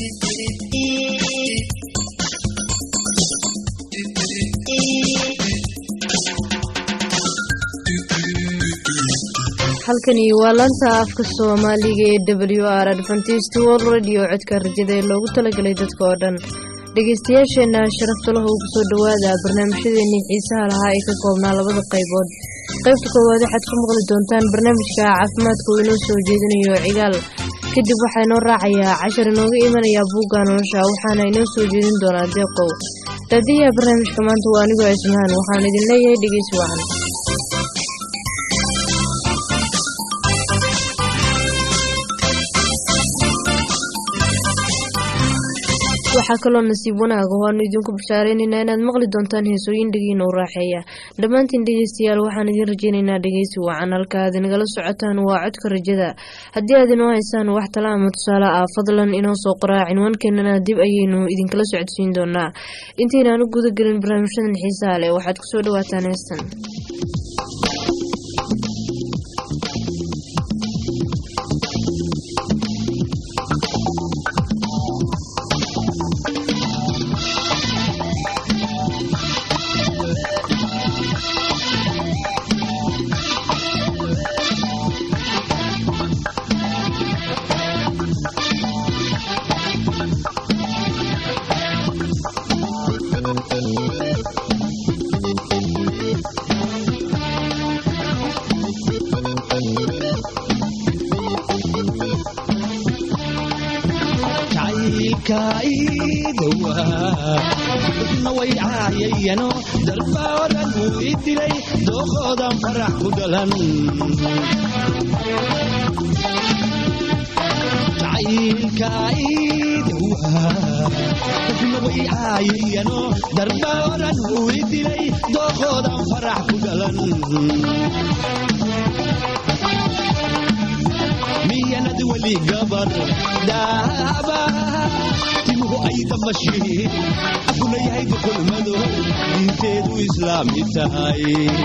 halkani waa laanta afka soomaaliga ee w r adventist world radio codka rajada ee loogu talagalay dadka oo dhan dhegeystayaasheenna sharafta lahu ugu soo dhowaada barnaamijyadeennii xiisaha lahaa ee ka koobnaa labada qaybood qaybta koowaad waxaad ku maqli doontaan barnaamijka caafimaadka uu inoo soo jeedinayo cigaal kadib waxaa inoo raacayaa cashar inooga imanayaa buugga nolosha waxaana inoo soo jeedin doonaa deeqow daadiyaha barnaamijka maanta waa anigoo ismahan waxaan idin leeyahay dhegeysi wacan waxaa kaloo nasiib wanaaga oo aanu idinku bashaareynayna inaad maqli doontaan heesooyin dhegiina u raaxeeya dhammaantiin dhegeystayaal waxaan idiin rajeynaynaa dhegeysi wacan halka aad inagala socotaan waa codka rajada haddii aad inoo haysaan wax tala ama tusaale ah fadlan inoo soo qoraa cinwaankeenana dib ayaynu idinkala socodsiin doonaa intaynaan u guda gelin barnaamijyadan xiisaha leh waxaad kusoo dhawaataan heestan na way caayayano dalba oran uu i dilay dookoodan farax ku dhalan jacaylka iidowa na way caayayano dalba oran uu i dilay dookoodan farax ku dhalan miyanad weli gabar daaba timuhu ay damashiin afuna yahay dukulmado diinteedu islaami tahay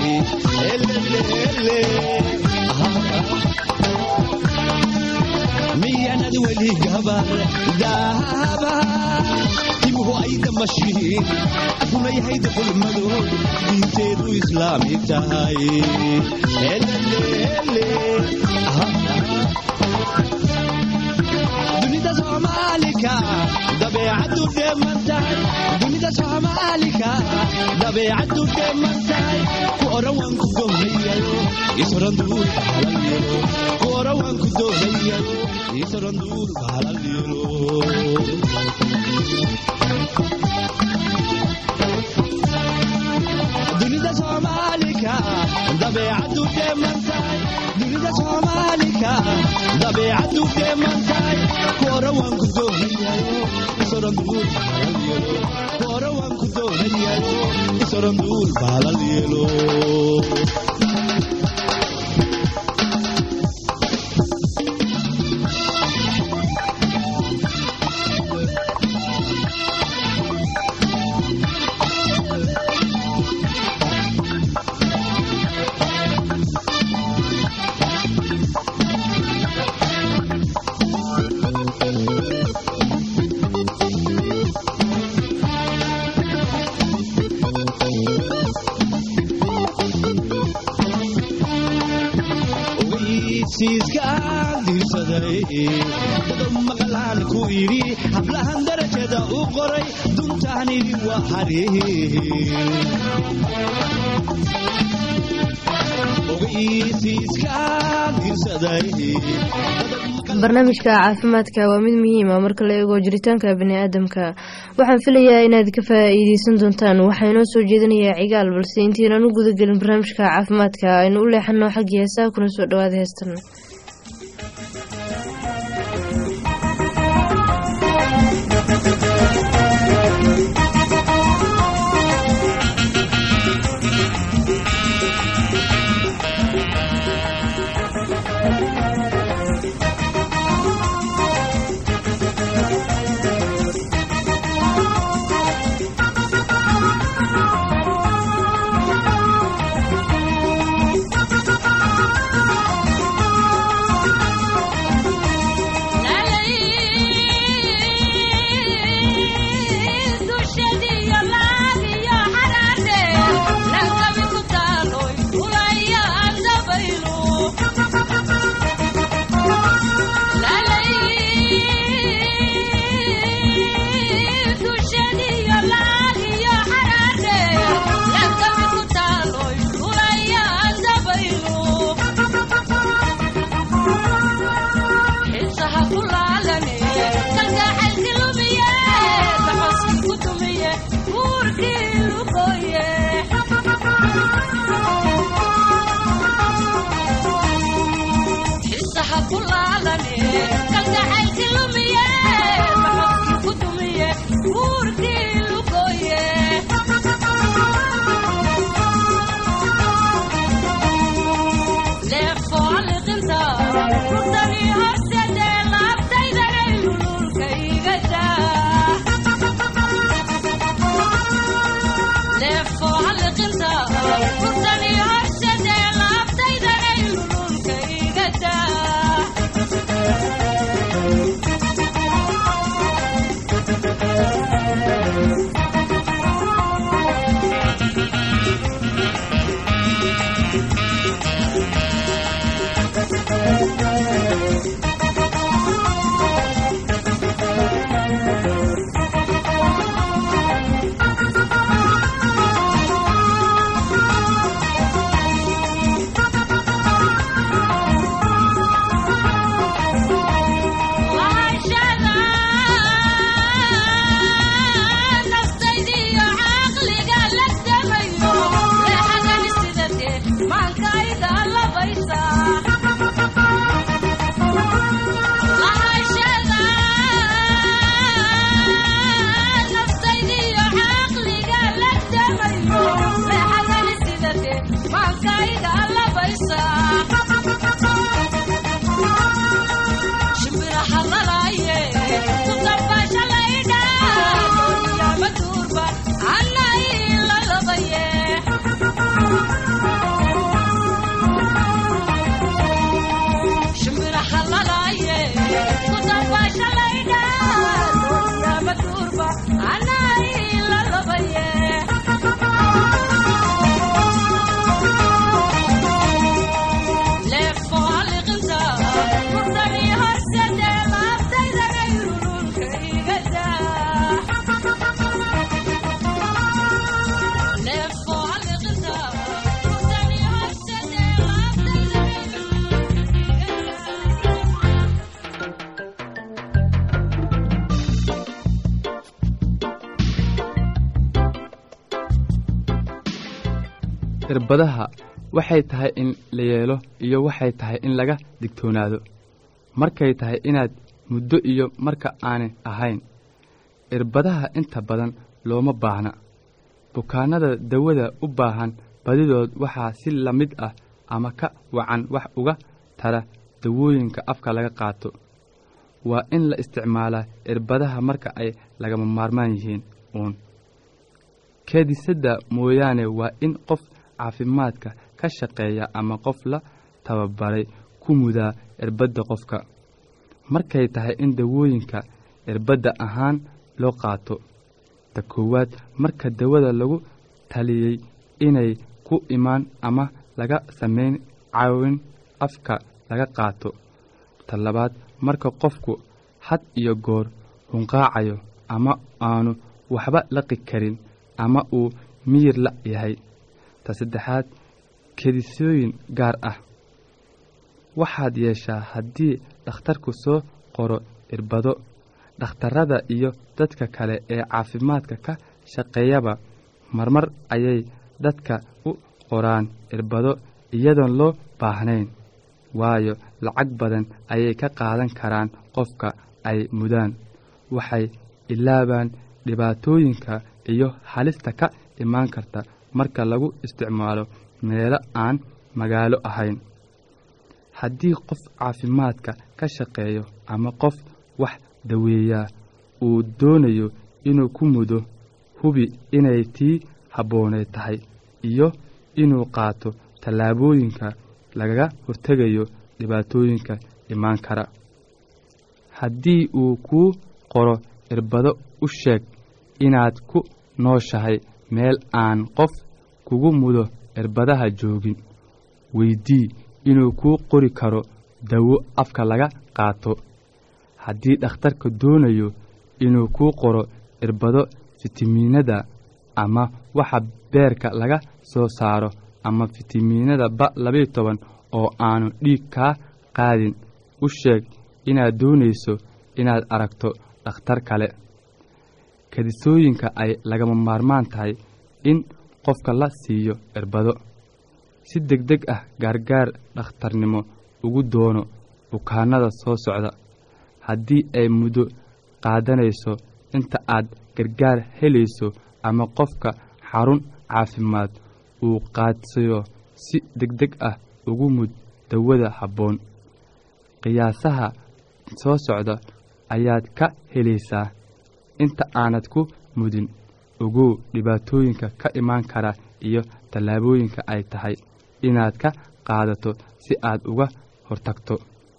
miyanad weli gabar daaba timuhu ay damashiin afuna yahay dukulmado diinteedu islaami tahay dunida soomaalika dabeecaddu dheeman tahay dunida soomaalika dabeecaddu dheeman tahay ku oran waan ku doonayayo isoran duul baalal yelo ku oran waan ku doonayayo isoran duul baalal yelo dunida soomaalika dabeecaddu dheeman tahay dunida soomaalika dabeecaddu dheeman tahay kuora waan ku doonayayo isoran duul baalal yelo kuora waan ku doonayayo isoran duul baalal yelo maqalaan ku idhi hablahan darajada u qoray duntaanidi waa barnaamijka caafimaadka waa mid muhiima marka la eego jiritaanka baniaadamka waxaan filayaa inaad ka faa-iideysan doontaan waxaa inoo soo jeedinayaa cigaal balse intiinaan u gudagelin barnaamijka caafimaadka aynu u leexano xaggii heesaha kuna soo dhawaada heestan irbadaha waxay tahay in la yeelo iyo waxay tahay in laga digtoonaado markay tahay inaad muddo iyo marka aanay ahayn irbadaha inta badan looma baahna bukaannada dawada u baahan badidood waxaa si la mid ah ama ka wacan wax uga tara dawooyinka afka laga qaato waa in la isticmaalaa irbadaha marka ay lagama maarmaan yihiin uun keedisadda mooyaane waa in qof caafimaadka ka shaqeeya ama qof la tababaray ku mudaa irbadda qofka markay tahay in dawooyinka irbadda ahaan loo qaato ta koowaad marka dawada lagu taliyey inay ku imaan ama laga samayn caawin afka laga qaato ta labaad marka qofku had iyo goor hunqaacayo ama aanu waxba laqi karin ama uu miyir la yahay ta saddexaad kedisooyin gaar ah waxaad yeeshaa haddii dhakhtarku soo qoro irbado dhakhtarrada iyo dadka kale ee caafimaadka ka shaqeeyaba marmar ayay dadka u qoraan irbado iyadoon loo baahnayn waayo lacag badan ayay ka qaadan karaan qofka ay mudaan waxay ilaabaan dhibaatooyinka iyo halista ka imaan karta marka lagu isticmaalo meelo aan magaalo ahayn haddii qof caafimaadka ka shaqeeyo ama qof wax daweeyaa uu doonayo inuu ku mudo hubi inay tii habboonay tahay iyo inuu qaato tallaabooyinka lagaga hortegayo dhibaatooyinka imaan kara haddii uu kuu qoro irbado u sheeg inaad ku nooshahay meel aan qof kugu mudo irbadaha joogin weydii inuu kuu qori karo dawo afka laga qaato haddii dhakhtarka doonayo inuu kuu qoro irbado fitamiinada ama waxa beerka laga soo saaro ama fitamiinada ba labayo toban oo aanu dhiig kaa qaadin u sheeg inaad doonayso inaad aragto dhakhtar kale kadisooyinka ay lagama maarmaan tahay in qofka la siiyo irbado si deg deg ah gaargaar dhakhtarnimo ugu doono bukaanada soo socda haddii ay muddo qaadanayso inta aad gargaar helayso ama qofka xarun caafimaad uu qaadsayo si deg deg ah ugu mud dawada habboon qiyaasaha soo socda ayaad ka helaysaa inta aanad ku mudin ogow dhibaatooyinka ka imaan kara iyo tallaabooyinka ay tahay inaad ka qaadato si aad uga hortagto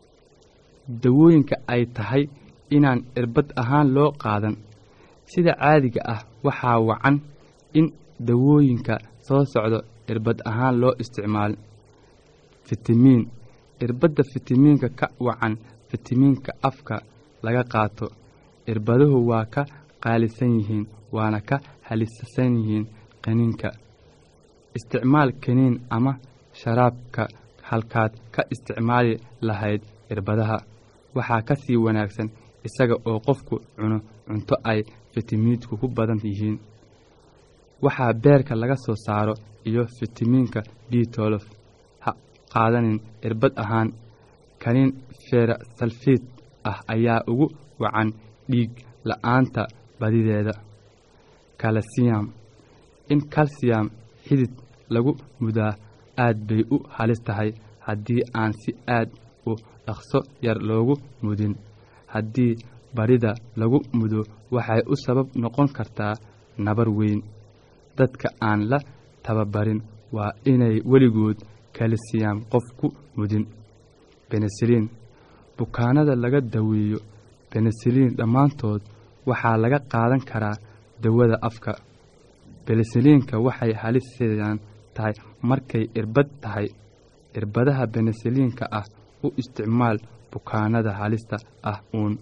dawooyinka ay tahay inaan irbad ahaan loo qaadan sida caadiga ah waxaa wacan in dawooyinka soo socdo irbad ahaan loo isticmaalo fitamiin irbadda fitamiinka ka wacan fitamiinka afka laga qaato irbaduhu waa ka qaalisan yihiin waana ka halisasan yihiin qaniinka isticmaal kaniin ama sharaabka halkaad ka isticmaali lahayd irbadaha waxaa ka sii wanaagsan isaga oo qofku cuno cunto ay fitamiidku ku badan yihiin waxaa beerka laga soo saaro iyo fitamiinka b tolof ha qaadanin irbad ahaan kaniin feera salfiid ah ayaa ugu wacan dhiig la-aanta badideeda kalsiyam in kalsiyam xidid lagu mudaa aad bay u halis tahay haddii aan si aad u dhaqso yar loogu mudin haddii barida lagu mudo waxay u sabab noqon kartaa nabar weyn dadka aan la tababarin waa inay weligood kalsiyam qof ku mudin benesaliin bukaanada laga daweeyo benesaliin dhammaantood waxaa laga qaadan karaa dawada afka benesaliinka waxay haliseedaan tahay markay irbad tahay irbadaha benesaliinka ah u isticmaal bukaanada halista ah uun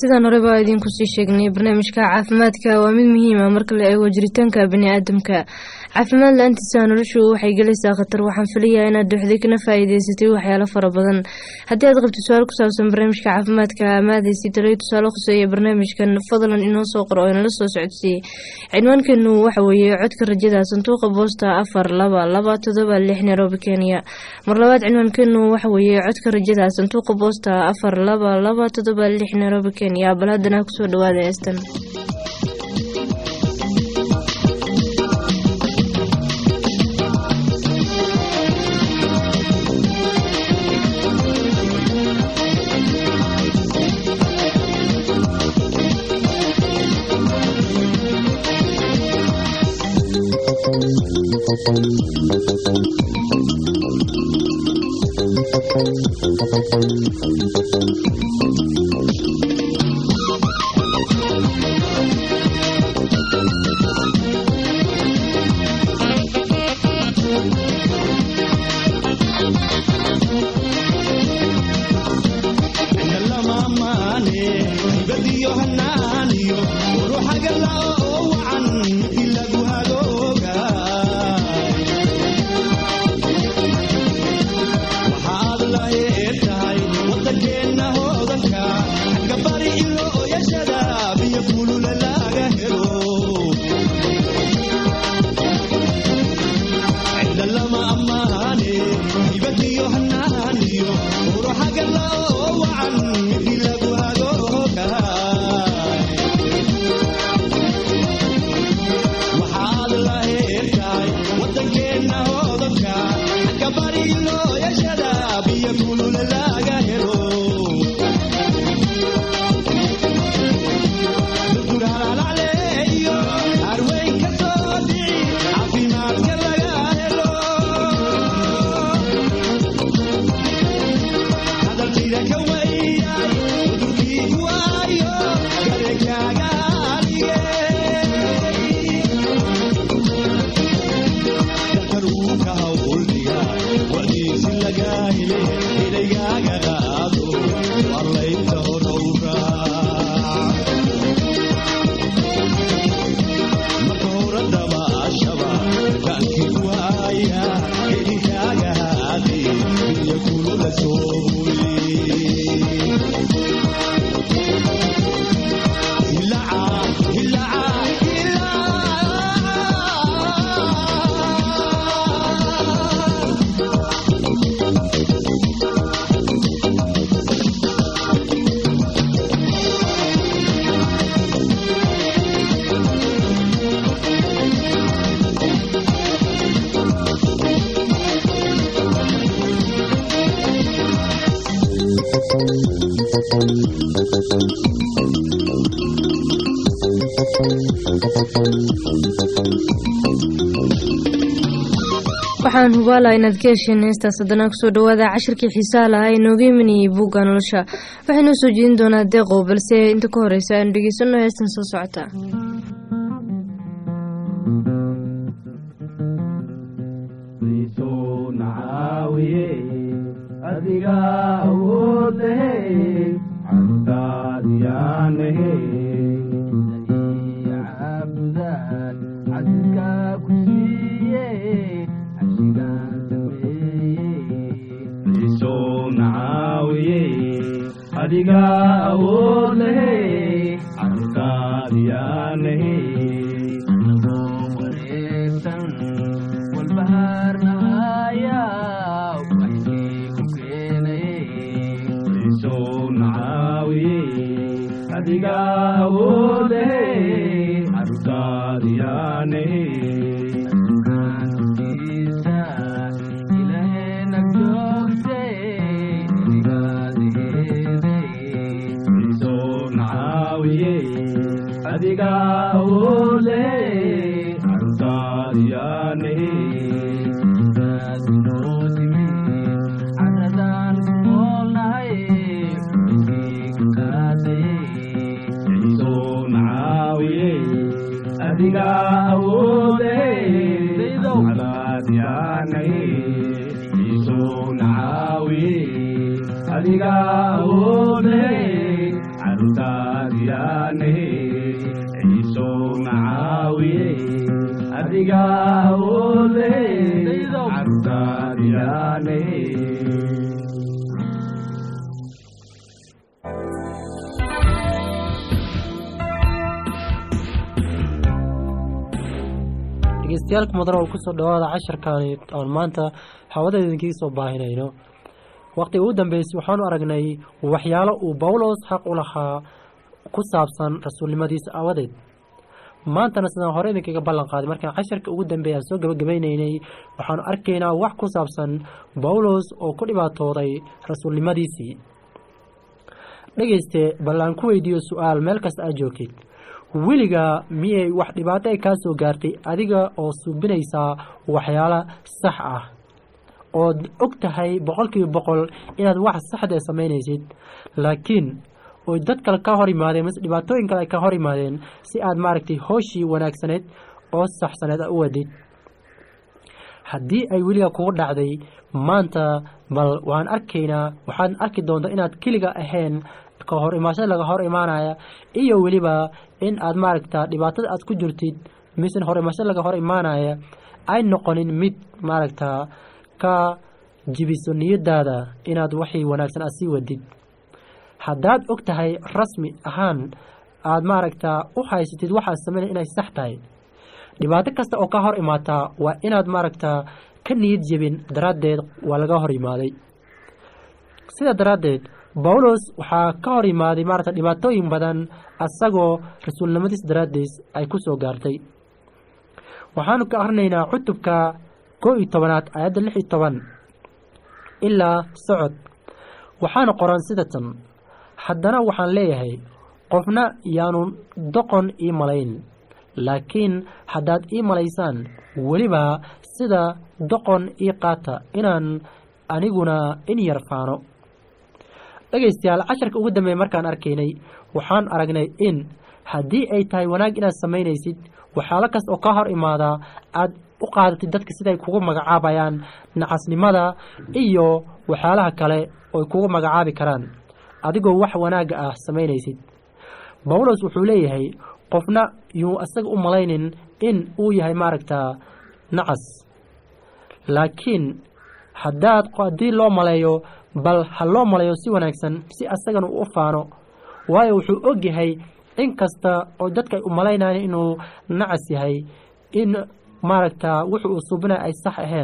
sidaan horeba idinku sii sheegnay barnaamijka caafimaadka waa mid muhiim ah marka la eego jiritaanka bani-aadamka caafimaad la-aantiisa noloshu waxay gelaysaa khatar waxaan filayaa inaad duxday kana faa-iideysatay waxyaalo fara badan haddii aad qabto su-aal ku saabsan barnaamijka caafimaadka amaadaysi taloyo tusaale khuseeya barnaamijkan fadlan inoo soo qor oo inala soo socodsiiyey cinwaankeenu waxa weeye codka rajada sanduuqa boosta afar laba laba todoba lix nairobi kenya mar labaad cinwaankeenu waxa weeye codka rajada sanduuqa boosta afar laba laba todoba lix nairobi kenya bal haddana kusoo dhawaada heestan waxaan hubaalaa inaad ka hesheen heestaas haddana kusoo dhawaada cashirkii xiisaha lahaa ee nooga imanayay buugga nolosha waxaynoo soo jeedin doonaa deeqow balse inta ka horeysa aanu dhegeysano heestan soo socota adiga awoodahe cabtaadiyaanahe caabudaad casiska ku siiye cashigaan sameeye isoo nacaawiye adiga awoodlahe cabtaadiyaanahe wareegsan walbahaarnahaya adiga awoode carudaadiyaane adiga awoode carudaadiyaane adiga awoode cadaadyaanay isuu nacaawiye adiga awoode carutaa adiga awoode cabsaadiyaane dhegeystayaal mudan oo kusoo dhawaada casharkaani aan maanta hawada idinkiga soo baahinayno waqtiga ugu dambeysay waxaanu aragnay waxyaalo uu bawlos xaq u lahaa ku saabsan rasuulnimadiisa aawadeed maantana sidaan hore idinkaga ballan qaaday markaan casharka ugu dambeeya aan soo gabagabeyneynay waxaanu arkaynaa wax ku saabsan bawlos oo ku dhibaatooday rasuulnimadiisii dhegeyste bal aan ku weydiiyo su-aal meel kasta aad joogtid weligaa miyay wax dhibaato ay kaa soo gaartay adiga oo suubinaysaa waxyaalo sax ah ood og tahay boqolkiiba boqol inaad wax saxda samaynaysid laakiin oy dad kale ka hor yimaadeen mise dhibaatooyin kale ay ka hor yimaadeen si aad maaragtay hooshii wanaagsaneed oo saxsaneed u wadid haddii ay weligaa kugu dhacday maanta bal waan arkaynaa waxaad arki doontaa inaad keliga ahayn ka hor imaashada laga hor imaanaya iyo weliba in aad maaragta dhibaatada aad ku jirtid mise hor imaashada laga hor imaanaya ay noqonin mid maaragta ka jibiso niyadaada inaad waxii wanaagsan aad sii wadid haddaad og tahay rasmi ahaan aad maaragta u haysatid waxaad sameynay inay sax tahay dhibaato kasta oo ka hor imaataa waa inaad maaragta ka niyad jebin daraaddeed waa laga hor yimaaday sidaa daraaddeed bawlos waxaa ka hor yimaaday maaragta dhibaatooyin badan asagoo rasuulnimadiis daraaddiis ay ku soo gaartay waxaanu ka akrinaynaa cutubka koo iyo tobanaad aayadda lix iyo toban ilaa socod waxaana qoran sida tan haddana waxaan leeyahay qofna yaanu doqon ii malayn laakiin haddaad ii malaysaan weliba sida doqon ii qaata inaan aniguna in yar faano dhegaystayaal casharka ugu dambeeya markaan arkaynay waxaan aragnay in haddii ay tahay wanaag inaad samaynaysid waxyaalo kasta oo ka hor imaadaa aad u qaadatid dadka siday kugu magacaabayaan nacasnimada iyo waxyaalaha kale oy kugu magacaabi karaan adigoo wax wanaagga ah samaynaysid bawlos wuxuu leeyahay qofna yuu isaga u malaynin in uu yahay maaragtaa nacas laakiin haddaad haddii loo maleeyo bal ha loo maleeyo si wanaagsan si asagana uu u faano waayo wuxuu og yahay in kasta oo dadka ay u malaynayaan inuu nacas yahay in maaragtaa wuxu uu suubinaya ay sax ahayn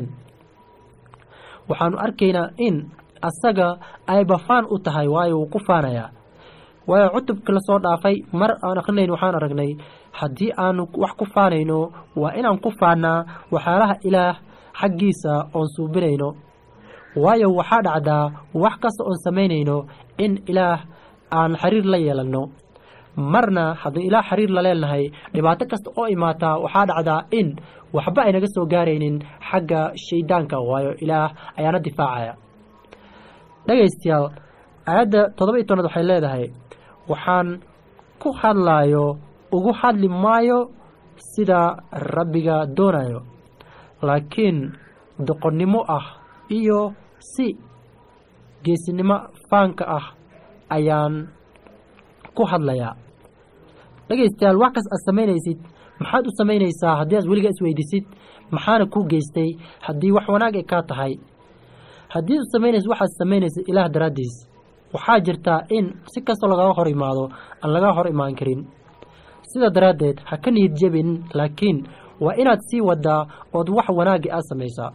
waxaanu arkaynaa in asaga ay bafaan u tahay waayo wuu ku faanayaa waayo cutubka lasoo dhaafay mar aan akrinayn waxaan aragnay haddii aanu wax ku faanayno waa inaan ku faannaa waxyaalaha ilaah xaggiisa oon suubinayno waayo waxaa dhacdaa wax kasta oon samaynayno in ilaah aan xiriir la yeelanno marna haddii ilaah xiriir la leenahay dhibaato kasta oo imaataa waxaa dhacdaa in waxba aynaga soo gaaraynin xagga shaydaanka waayo ilaah ayaana difaacaya dhegaystayaal aayadda toddoba iyo tobnaad waxay leedahay waxaan ku hadlaayo ugu hadli maayo sida rabbiga doonayo laakiin doqonnimo ah iyo si geesinimo faanka ah ayaan ku hadlayaa dhegaystayaal wax kas aad samaynaysid maxaad u samaynaysaa haddii aad weligaa isweydisid maxaana kuu geystay haddii wax wanaag ay kaa tahay haddii aad samaynaysid waxaad samaynaysid ilaah daraaddiis waxaa jirtaa in si kastoo lagaga hor imaado aan laga hor imaan karin sidaa daraaddeed ha ka niyad jebin laakiin waa inaad sii wadaa ood wax wanaagga aad samaysaa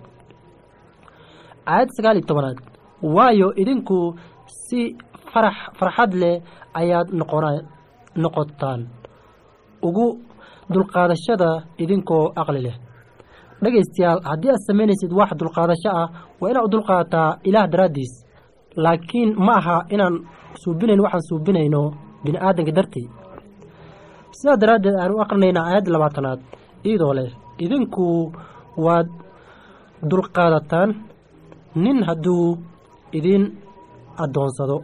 aayadda sagaal iyo tobanaad waayo idinku si farax farxad leh ayaad noqona noqotaan ugu dulqaadashada idinkoo aqli leh dhegaystayaal haddii aad samaynaysid wax dulqaadasho ah waa inaad u dulqaadataa ilaah daraaddiis laakiin ma aha inaan suubinayn waxaan suubinayno bini aadanka dartii sidaa daraaddeed aan u aqrinaynaa aayadda labaatanaad iyadoo leh idinku waad dulqaadataan nin hadduu idin addoonsado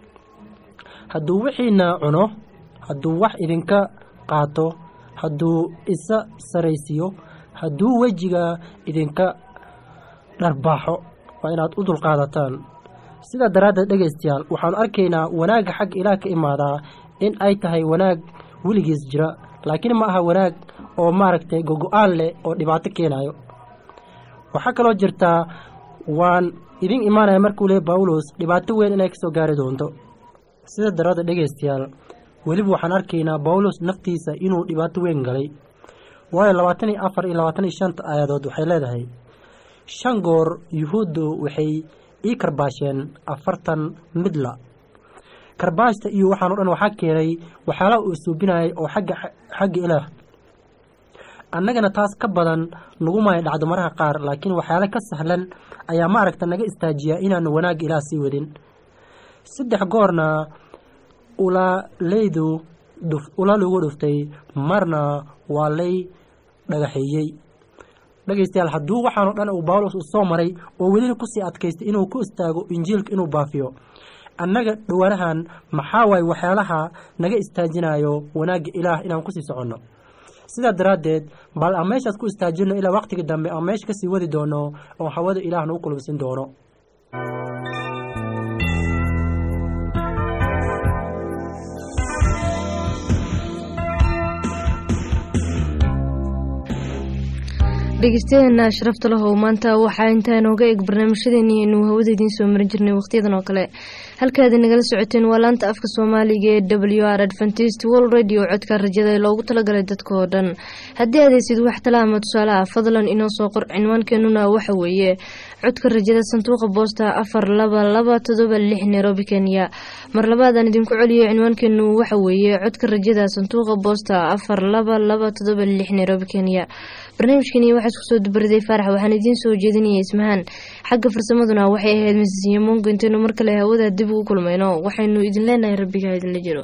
hadduu wixiina cuno hadduu wax idinka qaato hadduu isa saraysiiyo hadduu wejiga idinka dharbaaxo waa inaad u dulqaadataan sidaa daraaddeed dhegaystayaal waxaanu arkaynaa wanaagga xagga ilaah ka imaadaa in ay tahay wanaag weligiis jira laakiin ma aha wanaag oo maaragtay gogo-aan leh oo dhibaato keenayo waxaa kaloo jirtaa waan idin imaanaya markuu leey bawlos dhibaato weyn inay kasoo gaari doonto sida darada dhegaystayaal weliba waxaan arkaynaa bawlos naftiisa inuu dhibaato weyn galay waayo labaatan iyo afar iyo labaatan iyo shanta aayadood waxay leedahay shan goor yuhuuddu waxay ii karbaasheen afartan midla karbaashta iyo waxaan o dhan waxaa keenay waxyaalaha uu suubinayay oo xagga xagga ilaah annagana taas ka badan nagumaya dhacdo maraha qaar laakiin waxyaale ka sahlan ayaa maaragta naga istaajiyaa inaanu wanaagga ilaah sii wadin saddex goorna ulaaleydu ula lagu dhuftay marna waa lay dhagaxeeyey dhegaystayaal hadduu waxaan o dhan uu bawlos uu soo maray oo welina kusii adkaystay inuu ku istaago injiilka inuu baafiyo annaga dhawaanahan maxaa waaye waxyaalaha naga istaajinayo wanaagga ilaah inaan kusii soconno sidaa daraaddeed bal aan meeshaas ku istaajino ilaa waqtiga dambe aan meesha kasii wadi doono oo hawada ilaah nagu kulubsin doono dhegeystayadeena sharafta lahow maanta waxaa intaa inooga eg barnaamijyadeeni aynu hawada idiin soo marin jirnay wakhtiyadan oo kale halkaadi nagala socoteen waa laanta afka soomaaliga ee w r adventist world radio codka rajada ee loogu talagalay dadka oo dhan haddii aadeysid wax tala ama tusaale ah fadlan inoo soo qor cinwaankeenuna waxa weeye codka rajada sanduuqa boosta afar laba laba todoba lix nairobi kenya mar labaadaan idinku celiyo cinwaankeenu waxa weeye codka rajada sanduuqa boosta afar laba laba todoba lix nairobi kenya barnaamijkani waxaa isku soo dubariday faarax waxaan idiin soo jeedinaya ismahaan xagga farsamaduna waxay ahayd misisiyo mongo intaynu mar kale hawada dib ugu kulmayno waxaynu idin leenahay rabbiga idinla jiro